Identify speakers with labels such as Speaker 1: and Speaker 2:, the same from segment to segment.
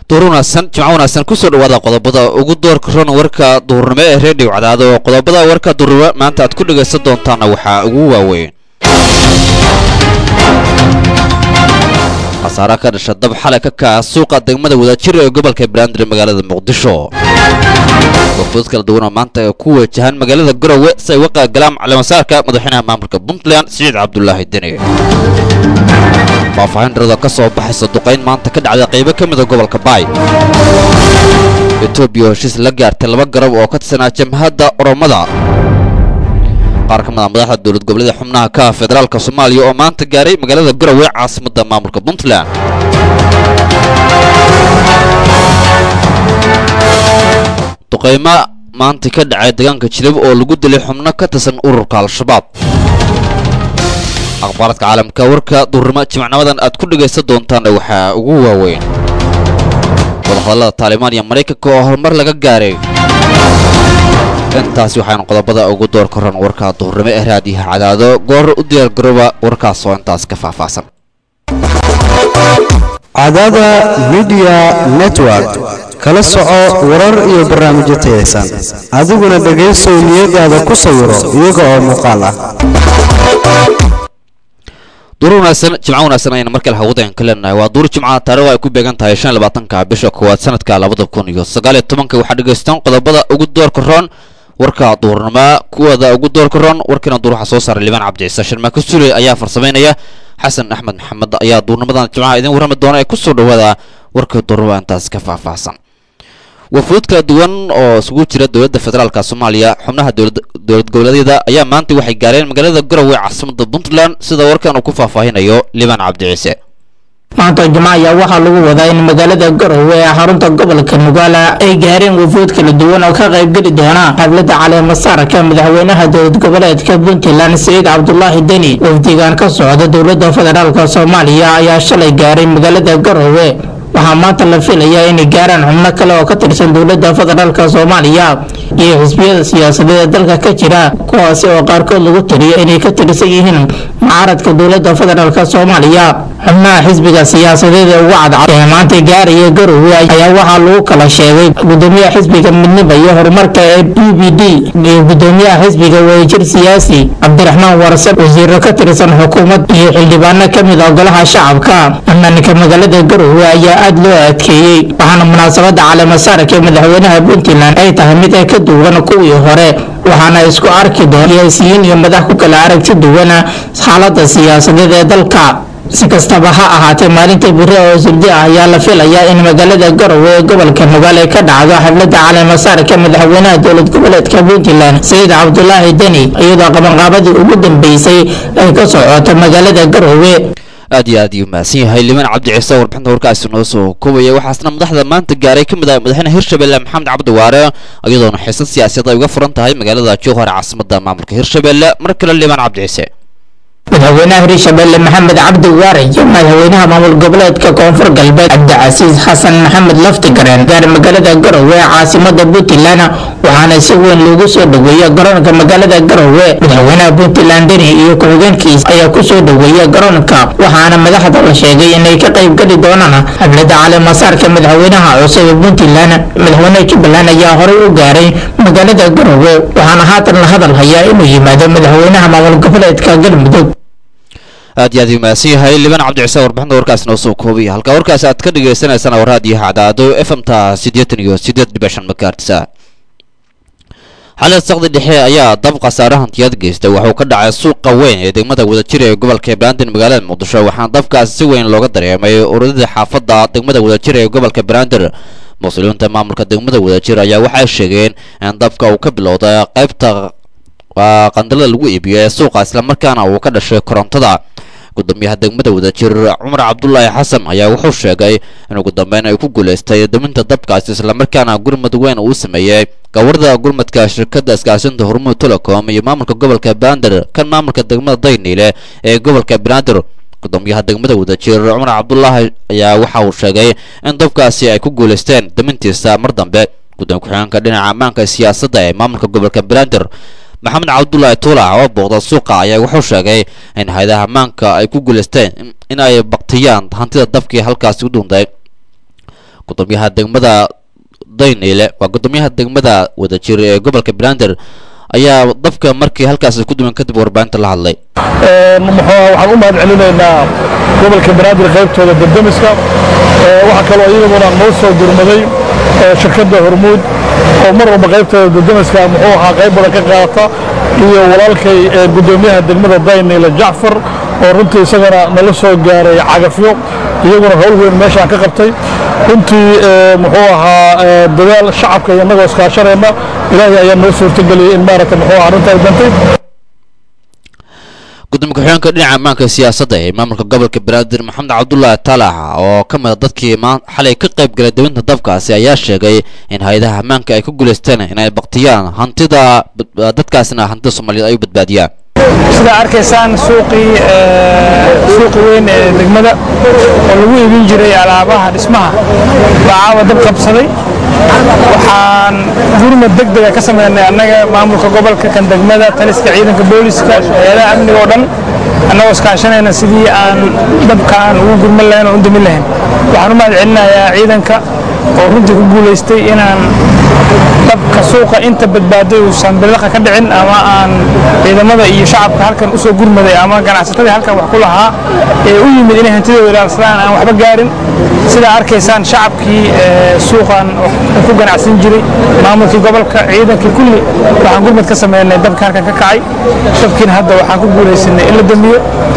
Speaker 1: duur wanaagsan jimco wanaagsan kusoo dhawaada qodobada ugu doorka ron warka duurnimo ee reediyo cadaado oo qodobada warka duurnimo maanta aad ku dhagaysan doontaana waxaa ugu waaweyn khasaare ka dhasha dab xalay ka kaca suuqa degmada wadajir ee gobolka banaadir magaalada muqdisho wafood kala duwan oo maanta ku wajahan magaalada garowe si ay uga qaagalaan caleemasaarka madaxweynaha maamulka puntland siciid cabdulaahi deni faahfaahin dharada ka soo baxaysa duqayn maanta ka dhacday qaybo ka mida gobolka baay etoobiya oo heshiis la gaartay laba garab oo ka tirsanaa jamhadda oromada qaar ka mid a madaxda dowlad goboleeda xubnaha ka federaalka soomaaliya oo maanta gaaray magaalada garowe caasimadda maamulka puntland duqaymo maanta ka dhacay deegaanka jilib oo lagu dilay xubno ka tirsan ururka al-shabaab akhbaaradka caalamka warka duurnimo jimicnimadan aad ku dhagaysan doontaan waxaa ugu waaweyn wadahadallada taalibaan iyo maraykanka oo horumar laga gaaray intaasi waxaanu qodobada ugu door koran warka duurnimo ee raadiyaha cadaado goor u diyaar garooba warkaas oo intaas ka faahfaahsan
Speaker 2: cadaada midiya network kala soco warar iyo barnaamijyo tayaysan adiguna dhegaysow niyadaada ku sawiro iyaga oo muuqaal ah
Speaker 1: duur wanaagsan jimco wanaagsan ayaynu markale hawadayn ka leenahay waa duur jimca taarikhda ay ku beegan tahay shan iyo labaatanka bisha koowaad sanadka labada kun iyo sagaal iyo tobanka waxaa dhegaystaan qodobada ugu doorka roon warka duurnimo kuwada ugu doorka roon warkiina duur waxaa soo saaray libaan cabdiciise sharmaako sule ayaa farsamaynaya xasan axmed maxamed ayaa duurnimadan jimcaha idiin warrami doona ee kusoo dhawaada warka duurnimo intaas ka faahfaahsan wafuud kala duwan oo isugu jira dowladda federaalka soomaaliya xubnaha dowlad goboleedyada ayaa maanta waxay gaareen magaalada garowe caasimadda puntland sida warkan uu ku faahfaahinayo libaan cabdiciise
Speaker 3: maanta jimco ayaa waxaa lagu wadaa in magaalada garowe ee xarunta gobolka nugaala ay gaareen wafuud kala duwan oo ka qaybgeli doona xafladda caleemasaarka madaxweynaha dowlad goboleedka puntland siciid cabdulaahi deni wafdigan ka socda dowladda federaalk soomaaliya ayaa shalay gaaray magaalada garowe waxaa maanta la filayaa inay gaaraan xubno kale oo ka tirsan dowladda federaalk soomaaliya iyo xisbiyada siyaasadeed ee dalka ka jira kuwaasi oo qaarkood lagu tiriyo inay ka tirsan yihiin mucaaradka dowladda federaalk soomaaliya xubnaha xisbiga siyaasadeed ee ugu cadcad ee maanta gaaraya garowe ayaa waxaa lagu kala sheegay gudoomiyaha xisbiga midnimo iyo horumarka ee b b d iyo gudoomiyaha xisbiga wadajir siyaasi cabdiraxmaan warsan wasiiro ka tirsan xukuumad iyo xildhibaano ka mid ah golaha shacabka ammaanka magaalada garowe ayaa aada loo adkeeyey waxaana munaasabada caleemasaarka ee madaxweynaha puntland ay tahay mid ay ka duwan kuwii hore waxaana isku arki doona siyaasiyiin iyo madax ku kala aragti duwana xaalada siyaasadeed ee dalka si kastaba ha ahaatee maalinta biri oo surdi ah ayaa la filayaa in magaalada garowe ee gobolka nugaale ka dhacdo xafladda caleemasaarka madaxweynaha dowlad goboleedka puntland sayid cabdulaahi deni iyadoo qabanqaabadii ugu dambeysay ay ka socoto magaalada garowe
Speaker 1: aad iyo aad iyuu mahadsan yahay limaan cabdi ciise warbixinta warkaasi noo soo koobaya waxaasna madaxda maanta gaaray ka mid ah madaxweyne hirshabelle maxamed cabdi waare iyadoona xiisad siyaasadeed ay uga furan tahay magaalada jowhar caasimadda maamulka hirshabelle mar kale limaan cabdi ciise
Speaker 3: madaxweynaha hirshabelle maxamed cabdi waare iyo madaxweynaha maamul goboleedka koonfur galbeed cabdicasiis xasan maxamed laftigareen gaar magaalada garowe ee caasimada puntland waxaana si weyn loogu soo dhaweeyey garoonka magaalada garowe madaxweynaha puntland deni iyo ku-xigeenkiisa ayaa kusoo dhaweeyey garoonka waxaana madaxda la sheegay inay ka qaybgeli doonaan xafladda caleemasaarka madaxweynaha cusub ee puntland madaxweynaha jubbaland ayaa horey u gaaray magaalada garowe waxaana haatan la hadal hayaa inuu yimaado madaxweynaha maamul goboleedka galmudug
Speaker 1: aad iyo aad uu mahadsan yahay libaan cabdi ciise warbixinta warkaasi noo soo koobaya halka warkaasi aad ka dhagaysanaysaan waa raadiyaha cadaado f m ta siddeetan iyo siddeed dhibic shan makaartisa xalad saqdi dhexe ayaa dab khasaare hantiyad geystay wuxuu ka dhacay suuqa weyn ee degmada wadajir ee gobolka banaadir magaalada muqdisho waxaana dabkaasi si weyn looga dareemay ururadii xaafadda degmada wadajir ee gobolka banaadir mas-uuliyiinta maamulka degmada wadajir ayaa waxay sheegeen in dabka uu ka bilowday qaybta qandalada lagu iibiyo ee suuqa islamarkaana uu ka dhashay korontada gudoomiyaha degmada wadajir cumar cabdulaahi xasan ayaa wuxuu sheegay in ugu dambeyn ay ku guulaystay daminta dabkaasi islamarkaana gurmud weyn uu sameeyey gawarda gurmadka shirkadda iskaashinta hormuud telecom iyo maamulka gobolka banaadir kan maamulka degmada dayniile ee gobolka banaadir gudoomiyaha degmada wadajir cumar cabdulaahi ayaa waxa uu sheegay in dabkaasi ay ku guulaysteen damintiisa mar dambe gudoomiye ku-xigeenka dhinaca ammaanka siyaasadda ee maamulka gobolka banaadir maxamed cabdulaahi tuulac oo booqda suuqa ayaa wuxuu sheegay in hay-adaha ammaanka ay ku guulaysteen in ay baktiyaan hantida dabkii halkaasi u dhuntay gudoomiyaha degmada dayneyle waa gudoomiyaha degmada wadajir ee gobolka banaadir ayaa dabka markii halkaasi ku duwan kadib warbaahinta la hadlay
Speaker 4: waxaan u mahad celinaynaa gobolka banaadir qaybtooda dardamiska waxaa kaloo iyaguna noo soo gurmaday shirkadda hormuud oo mar walba qaybtooda dardamiska muxuu ahaa qayb badan ka qaata iyo walaalkay gudoomiyaha degmada dayneyle jacfar oo runtii isagana nala soo gaaray cagafyo iyaguna howl weyn meeshaan ka qabtay runtii muxuu ahaa dadaal shacabka iyo annagoo iskaashanayna ilaahay ayaa noo suurtageliyey in maaragta muxuu ahaa arrinta ay dantay
Speaker 1: gudoomiye ku-xigeenka dhinaca ammaanka siyaasadda ee maamulka gobolka banaadir maxamed cabdulaahi taalax oo ka mid a dadkii xalay ka qayb galay dawinta dabkaasi ayaa sheegay in hay-adaha ammaanka ay ku guulaysteen inay baktiyaan hantida dadkaasina hantida soomaaliyeed ay u badbaadiyaan
Speaker 5: sidaa arkaysaan suuqii suuqi weyn ee degmada oo lagu iibin jiray alaabaha dhismaha baa caawa dab qabsaday waxaan gurmad deg dega ka sameynay annaga maamulka gobolka kan degmada taliska ciidanka booliska hay-adaha amniga oo dhan annagoo iskaashanayna sidii aan dabkaan ugu gurman lahayn oo u damin lahayn waxaan u mahad celinayaa ciidanka oo runtii ku guulaystay inaan dabka suuqa inta badbaaday uusan bilaqa ka dhicin ama aan ciidamada iyo shacabka halkan usoo gurmaday ama ganacsatadii halkan wax ku lahaa ee u yimid inay hantidooda ilaalsadaan aan waxba gaarin sidaa arkaysaan shacabkii suuqan ku ganacsan jiray maamulkii gobolka ciidankii kulli waxaan gurmad ka sameynay dabka halkan ka kacay dabkiina hadda waxaan ku guulaysanay in la damiyo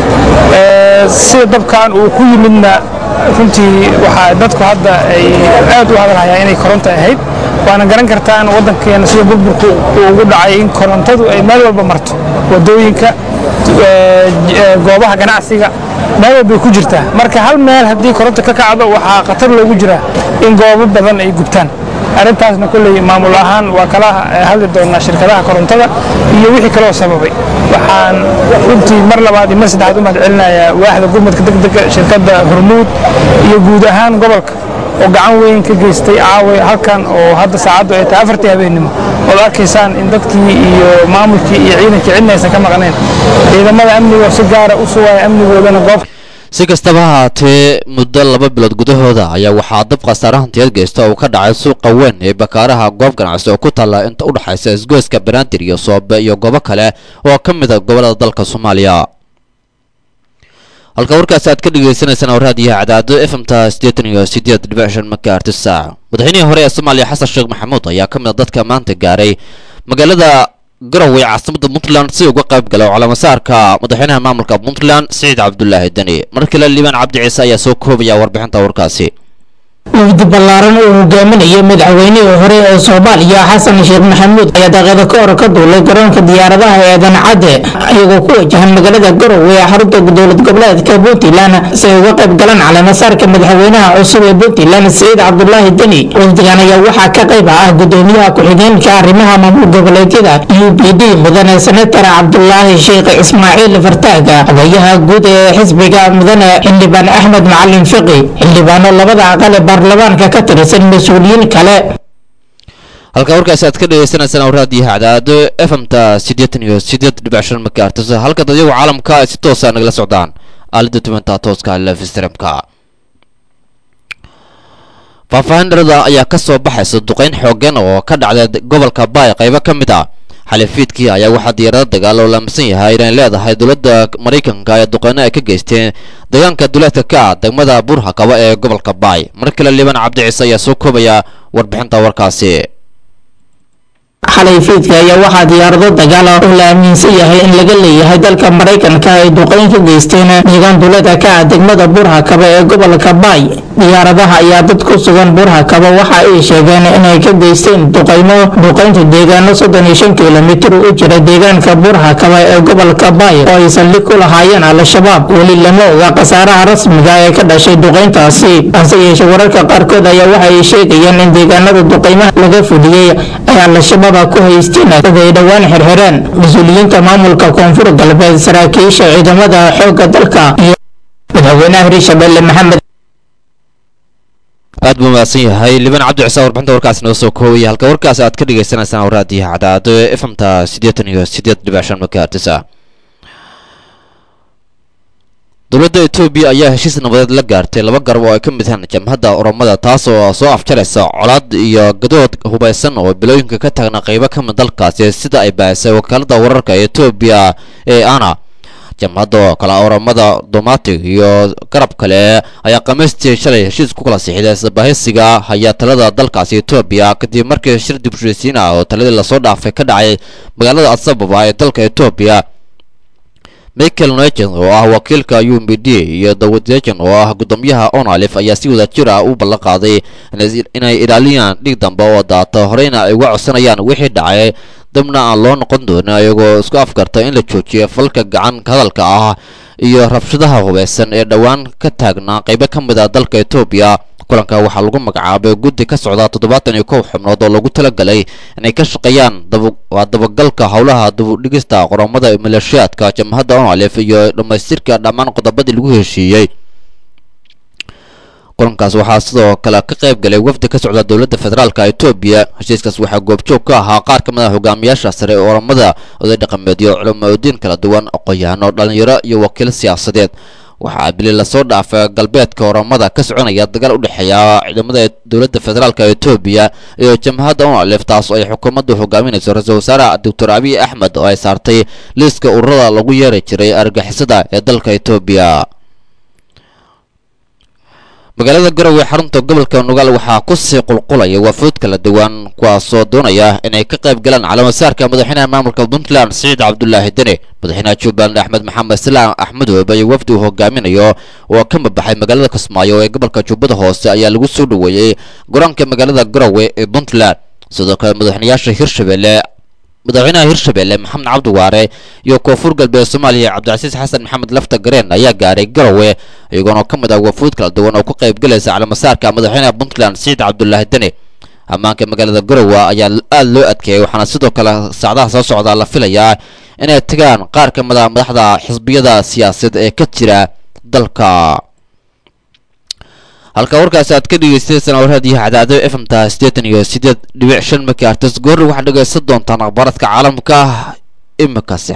Speaker 5: sida dabkan uu ku yimidna runtii waxaa dadku hadda ay aad u hadalhayaan inay koronto ahayd waana garan kartaan waddankeena sida burburku uu ugu dhacay in korontadu ay meel walba marto wadooyinka goobaha ganacsiga meel walbay ku jirtaa marka hal meel haddii koronto ka kacdo waxaa khatar loogu jiraa in goobo badan ay gubtaan arrintaasna kolley maamul ahaan waa kala hadli doonaa shirkadaha korontada iyo wixii kaloo sababay waxaan runtii mar labaad iyo mar saddexaad u mahad celinayaa waaxda gurmadka degdega shirkadda hormuud iyo guud ahaan gobolka oo gacan weyn ka geystay caawa halkan oo hadda saacaddu ay tahay afartii habeennimo ood arkaysaan in dadkii iyo maamulkii iyo ciidankii cidna aysan ka maqnayn ciidamada amniga oo si gaara u sugaya amnigoodana goob
Speaker 1: si kastaba haatee muddo laba bilood gudahooda ayaa waxaa dab khasaare hantiyeed geysta uu ka dhacay suuqa weyn ee bakaaraha goob ganacsi oo ku taalla inta u dhexaysa isgoyska banaadir iyo soobe iyo goobo kale oo ka mid a gobollada dalka soomaaliya halka warkaasi aad ka dhegeysaneysaan oo raadiyaha cadaado f m ta siddeetan iyo siddeed dhibic shan makaarti saac madaxweynihii hore ee soomaaliya xasan sheekh maxamuud ayaa ka mid a dadka maanta gaaray magaalada garowe caasimada puntland si uga qayb gala calamasaarka madaxweynaha maamulka puntland siciid cabdulaahi deni mar kale liibaan cabdi ciise ayaa soo koobaya warbixinta warkaasi
Speaker 3: wafdi ballaaran uu hogaaminayay madaxweynihii hore ee soomaaliya xasan sheekh maxamuud ayaa daqiiqo ka hor ka duulay garoonka diyaaradaha ee dancadde iyagoo ku wajahan magaalada garowe ee xarunta dowlad goboleedka puntland si ay uga qayb galaan caleemasaarka madaxweynaha cusub ee puntland siciid cabdulaahi deni wafdigan ayaa waxaa ka qayb ah gudoomiyaha ku-xigeenka arrimaha maamul goboleedyada u b d mudane senatar cabdulaahi sheekh ismaaciil fartaaga odayaha guud ee xisbiga mudane xildhibaan axmed macalin fiqi xildhibaano labada aqal ee baarlamaanka ka tirsan mas-uuliyiin kale
Speaker 1: halka warkaasi aad ka dhegeysaneysaan oo raadiyaha cadaado f m ta siddeetan iyo siddeed dhibic shan makaartis halka dadyagu caalamka ay si toosa nagala socdaan aalada tubanta tooska lefstramka faahfaahin dharada ayaa ka soo baxaysa duqeyn xoogan oo ka dhacday gobolka baay qaybo ka mid ah xalifiidkii ayaa waxaa diyaarado dagaal oo laamisan yahay inay leedahay dowladda maraykanka ee duqeyno ay ka geysteen deegaanka duleedka ka ah degmada buurhakaba ee gobolka baay mar kale liibaan cabdi ciise ayaa soo koobaya warbixinta warkaasi
Speaker 3: xalay fiidka ayaa waxaa diyaarado dagaal ah oo la aaminsan yahay in laga leeyahay dalka maraykanka ay duqeyn ka geysteen deegaan duleedka ka ah degmada buurhakaba ee gobolka baay diyaaradaha ayaa dad ku sugan buurhakaba waxa ay sheegeen inay ka geysteen duqeymo duqeynta deegaano soddon iyo shan kilomitir u jira deegaanka buurhakaba ee gobolka baay oo ay saldhig ku lahaayeen al-shabaab weli lama oga khasaaraha rasmiga ee ka dhashay duqeyntaasi hase yeeshee wararka qaarkood ayaa waxa ay sheegayeen in deegaanada duqeymaha laga fuliyey ay al-shabaab ku haysteen dad ay dhowaan xirxireen mas-uuliyiinta maamulka koonfur galbeed saraakiisha ciidamada xoogga dalka iyo madaxweynaha hirshabelle maxamed
Speaker 1: aad buu mahadsan yahay liibaan cabdi ciise warbixinta warkaasi noo soo koobaya halka warkaasi aad ka dhagaysanaysaan raadiyaha cadaado f m ta siddeetan iyo siddeed dhibic shan makaartis ah dowladda etoobiya ayaa heshiis nabadeed la gaartay laba garab oo ay ka mid yihiin jamhadda oromada taas oo soo afjaraysa colaad iyo gadood hubaysan oo bilooyinka ka taagna qaybo ka mid dalkaasi sida ay baahisay wakaalada wararka ee etoobiya ee ana jamhadda oo kale oromada domatic iyo garab kale ayaa khamiistii shalay heshiis ku kala sixiday isbahaysiga hayaa talada dalkaasi etoobiya kadib markii shir dib ushaysiin ah oo taladii lasoo dhaafay ka dhacay magaalada adsababa ee dalka etoobiya michael nugent oo ah wakiilka u m b d iyo dawad dejan oo ah guddoomiyaha onalif ayaa si wada jir ah u ballan qaaday inay ilaaliyaan dhig dambe oo daata horeyna ay uga codsanayaan wixii dhacay dabna aan loo noqon doonin ayagoo isku afgarta in la joojiyo falka gacan hadalka ah iyo rabshadaha hubeysan ee dhowaan ka taagnaa qaybo ka mid ah dalka etoobiya kulanka waxaa lagu magacaabay guddi ka socda toddobaatan iyo kow xubnood oo lagu talagalay inay ka shaqeeyaan waa dabagalka howlaha dibudhigista qoromada maleeshiyaadka jamhadda onalif iyo dhammaystirka dhammaan qodobadii lagu heshiiyey kulankaas waxaa sidoo kale ka qayb galay wafdi ka socda dowladda federaalka etoobiya heshiiskaas waxaa goobjoog ka ahaa qaar ka mid ah hogaamiyaasha sare ee oromada oday dhaqameedyo culamaodiin kala duwan aqoon-yahano dhalinyaro iyo wakiil siyaasadeed waxaa bili lasoo dhaafay galbeedka oromada ka soconaya dagaal u dhexeeya ciidamada dowladda federaalka etoobiya iyo jamhadda onalif taas oo ay xukuumaddu hogaaminayso ra-iisul wasaare doctor abiy axmed oo ay saartay liiska ururada lagu yeeri jiray argixisada ee dalka etoobiya magaalada garowe xarunta gobolka nugaal waxaa kusii qulqulaya waafuud kala duwan kuwaasoo doonaya inay ka qayb galaan calaamasaarka madaxweynaha maamulka puntland siciid cabdulaahi deni madaxweynaha jubbaland axmed maxamed salaam axmedoob iyo wafdi uu hogaaminayo oo ka mabaxay magaalada kismaayo ee gobolka jubbada hoose ayaa lagu soo dhoweeyey garoonka magaalada garowe ee puntland sidoo kale madaxweynayaasha hirshabelle madaxweynaha hirshabelle maxamed cabdi waare iyo koonfur galbeed soomaaliya cabdicasiis xasan maxamed lafta gareen ayaa gaaray garowe iyagoona ka mid ah wafuud kala duwan oo ku qayb galaysa calamasaarka madaxweynaha puntland siciid cabdulaahi deni ammaanka magaalada garowe ayaa aada loo adkeeyay waxaana sidoo kale saacdaha soo socda la filayaa inay tagaan qaar ka mid ah madaxda xisbiyada siyaasadeed ee ka jira dalka halka warkaasi aad ka dhegeystaysaan warraadiyo cadaado f m ta siddeetan iyo siddeed dhibic shan markii artis goorri waxaad dhegaysan doontaan akhbaaradka caalamka imikase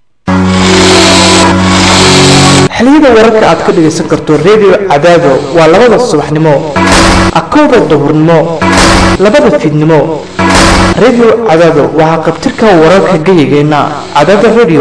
Speaker 6: xiliyada wararka aad ka dhegaysan karto redio cadaado waa labada subaxnimo akowda duhurnimo labada fiidnimo redio cadaado waxaa qabtirka wararka geyigeenna cadaada redio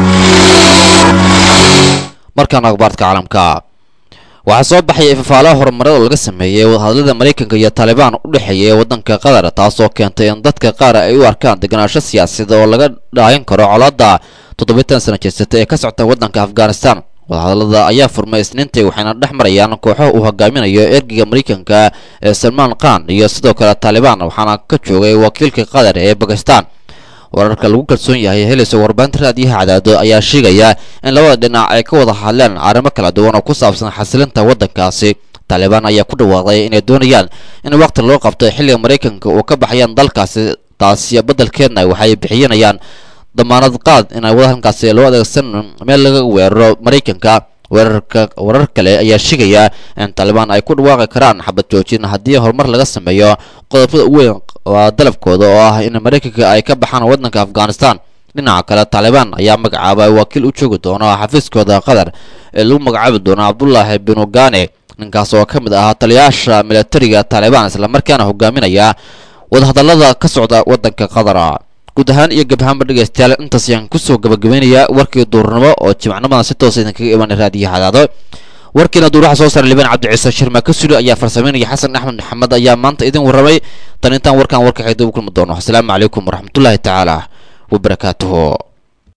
Speaker 1: markaan akhbaaradka caalamka waxaa soo baxaya ifafaalaha horumarada laga sameeyey wadahadlada maraykanka iyo taalibaan u dhexeeya waddanka qatar taasoo keentay in dadka qaar ay u arkaan deganaansho siyaasadeed oo laga dhaayan karo colaadda toddobiitan sana jeesata ee ka socta waddanka afghanistan wadahadlada ayaa furmay isniintii waxayna dhex marayaan kooxo uu hogaaminayo ergeyga maraykanka ee salmaan khan iyo sidoo kale taalibaan waxaana ka joogay wakiilka qatar ee bakistan wararka lagu kalsoon yahay helaysa warbaahinta raadiyaha cadaado ayaa sheegaya in labada dhinac ay ka wada hadleen arrimo kala duwan oo ku saabsan xasilinta waddankaasi taalibaan ayaa ku dhawaaqday inay doonayaan in waqti loo qabto xilliga maraykanka uu ka baxayaan dalkaasi taasi beddelkeedna waxay bixinayaan damaanad qaad inay waddankaasi loo adeegsan meel laga weeraro maraykanka weerarka warar kale ayaa sheegaya in taalibaan ay ku dhawaaqi karaan xabad joojin haddii horumar laga sameeyo qodobada u weyn waa dalabkooda oo ah in maraykanka ay ka baxaan waddanka afghanistan dhinaca kale taalibaan ayaa magacaabay wakiil u joogi doona xafiiskooda qatar ee lagu magacaabi doono cabdulaahi binugane ninkaas oo ka mid ahaa taliyaasha militariga taalibaan islamarkaana hogaaminaya wadahadallada ka socda waddanka qatar guud ahaan iyo gabhaanba dhegaystayaal intaas ayaan kusoo gabagabeynayaa warkii duurnimo oo jimacnimadan si toosa idinkaga imanay raadiyo hadaado warkiina duur waxa soo saaray libaan cabdiciise shirma ka suli ayaa farsameynaya xasan axmed maxamed ayaa maanta idin warramay tan intaan warkaan warka xigda u kulmi doono asalaamu calaykum waraxmatullaahi tacaala wabarakaatuhu